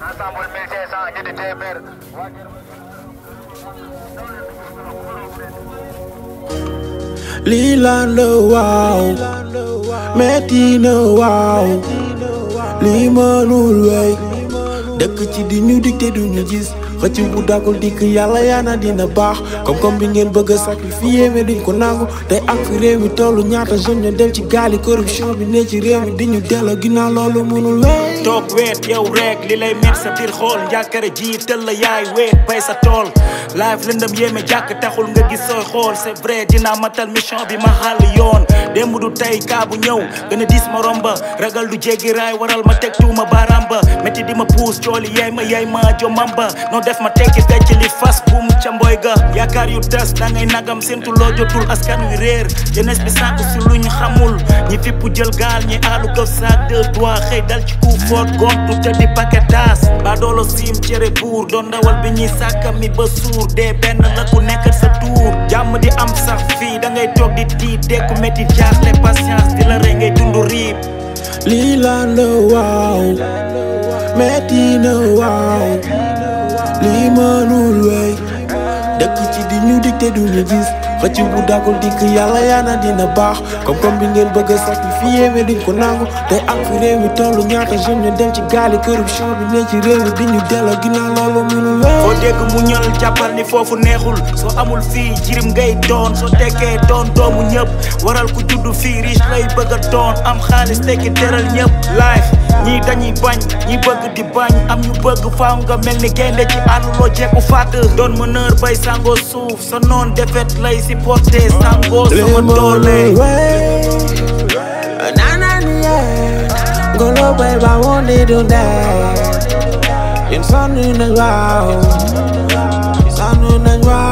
ensemble 1500 ñetti téeméer lii laan la waaw metti na waaw lii mënul wey dëkk ci di ñu dicté du ñu gis xëcc bu dagul dikk yàlla yaana dina baax comme-comme bi ngeen bëgg a sacrifier mais duñ ko nangu tey ak fi réew mi tollu ñaata jeune ñu dem ci gaali corruption bi ne ci réew mi di ñu delloo ginnaaw loolu mënul wey toog weet yow rek li lay met sa biir xool njàkkare ji tël la yaay weet bay sa tool live lëndëm yéeme jàkk taxul nga gis sooy xool c'est vrai dinaa matal mission bi ma xàll yoon démb du tey kaa bu ñëw gën a diis ma romba ragal du jéggi raay waral ma teg tuuma baaraam ba métti di ma puus cooli yaay ma yaay ma jomam ba noo def ma tekki fecc li fas buum ca mboy ga yaakaar yu tas da ngay nagam séntu loo jotul askan wi réer jeunesse bi sànq si lu ñu xamul ñi fippu jël gaal ñi aalu këf saak deux doigts xëy dal ci ku foot gontu te di paquetas ba doolo siim cere buur doon ndawal bi ñuy sàkka mi ba suur dee benn la ku nekk sa tuur jàmm di am sax fii da ngay toog di tiit dekku métti jaaxle patience di la rey ngay dund riib lii laan la waaw metti na waaw lii mënul wey dëkk ci di ñu dicté du ñu gis xëcc bu dagul dikk yàlla yaana dina baax comme-comme bi ngeen bëgg a sacrifier mais duñ ko nangu tey ak fi réew mi tollu ñaata jeune ñu dem ci gaali corruption bi ne ci réew mi di ñu delloo ginnaaw loolu mënul foo wey dégg mu ñël jàppal ni foofu neexul soo amul fii jirim ngay doon soo tekkee doon doomu ñëpp waral ku juddu fii riche lay bëgg a doon am xaalis tekki teral ñëpp life ñii dañuy bañ ñi bëgg di bañ am ñu bëgg faaw nga mel ni gaynde ci àll loo jekku fàtt doon meneur bay sangoo suuf sa noon defet lay supporté sangoo sama doole Ngolo bay ba wonde dunde Yen sonu na wow Sonu na wow